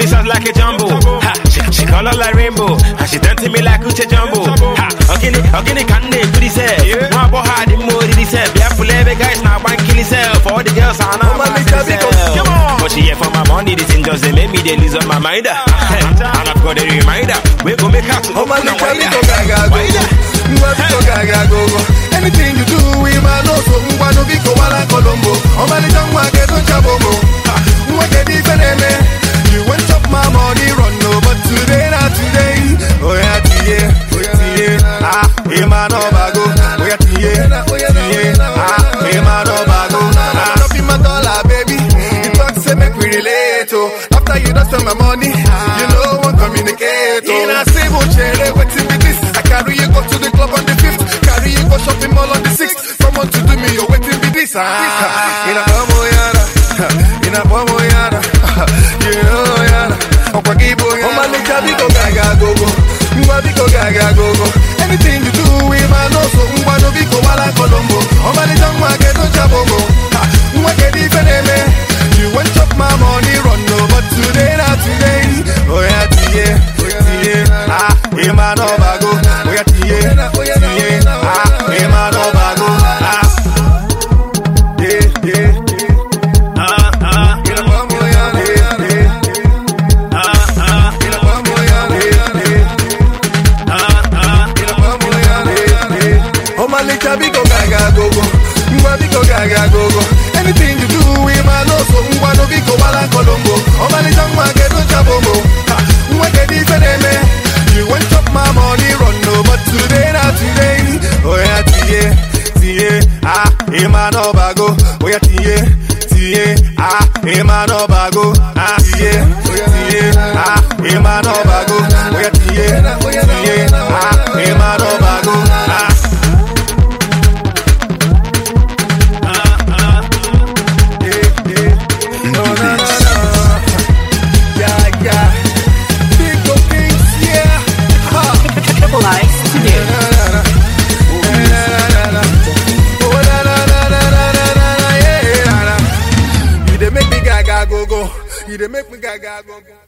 me sounds like a jumbo. Ha, she, she color like rainbow. And she done to me like Uche Jumbo. Ha, ogini, ogini kande kudi se. Mwa bo ha di mo di se. Bia fulebe guys na one kill itself. All the girls are now Oh, man, my it's a big self. Come on. But she here for my money, this thing just they make me they lose on my mind. ah. And I've got a reminder. We go make her to Oh man, open it's and a wider. big gaga go Wider. Ngwa biko gaga go go. Anything you do, we man know so ngwa no biko wala kolombo. Oh man, it's a ngwa ke don chabomo. Ha, Ngwa ke di feneme. You went chop my money run no, but today not today. Oh yeah, tiye, tiye. Ah, eh man no bago. Oh yeah, tiye, tiye. Ah, eh man no bago. Ah, drop in my dollar, baby. You talk say make we relate. Oh, after you done spend my money, you know one communicate. Oh, in a civil chair, waiting with this. I carry you go to the club on the fifth. Carry you go shopping mall on the sixth. Someone to do me, you're waiting with this. Ah, in a bomo yara, in a bomo yara, you know yara. Okwa kibo yara. Oh man, it's a big gaga go go. Ngwa big gaga go go. Anything you do, we man know so. Ngwa no big wala kolombo. Oh man, it's a ngwa ke don chabomo. Ha, Ngwa ke di feneme. You went chop my money run no, but today not today. Oh yeah, tiye, tiye. Ah, eh man no bago. Oh yeah, tiye, tiye. Ah, eh man no bago. Ah, yeah, yeah, yeah. Ah, ah, In a bomo yara, yeah, yeah. ah, ah, In a bomo yara, yeah, yeah. ah, ah. In a bomo yara, yeah, yeah. Oh man, it's a big gaga go go. Ngwa big gaga go go. Anything you do, we man know so. Ngwa no big wala kolombo. Oh man, it's a ngwa ke don chabomo. Ha, Ngwa ke di feneme. You went chop my money run no, but today not today. Oh yeah, tiye, tiye. Ah, eh man no bago. Oh yeah, tiye, tiye. Ah, eh man no bago. Ah, tiye, tiye. Ah, eh man no bago. Oh yeah, tiye, tiye. Ah, eh man no bago. Ah. Yeah, yeah. No, no, no, no. Yeah, yeah. Big go kings, yeah. Ha. Triple I Studio. Na, na, na. Na, na, na, na. Oh, na, na, na, na, na, na, na, na, yeah, na, na. You dey make me gaga go go. You dey make me gaga go go.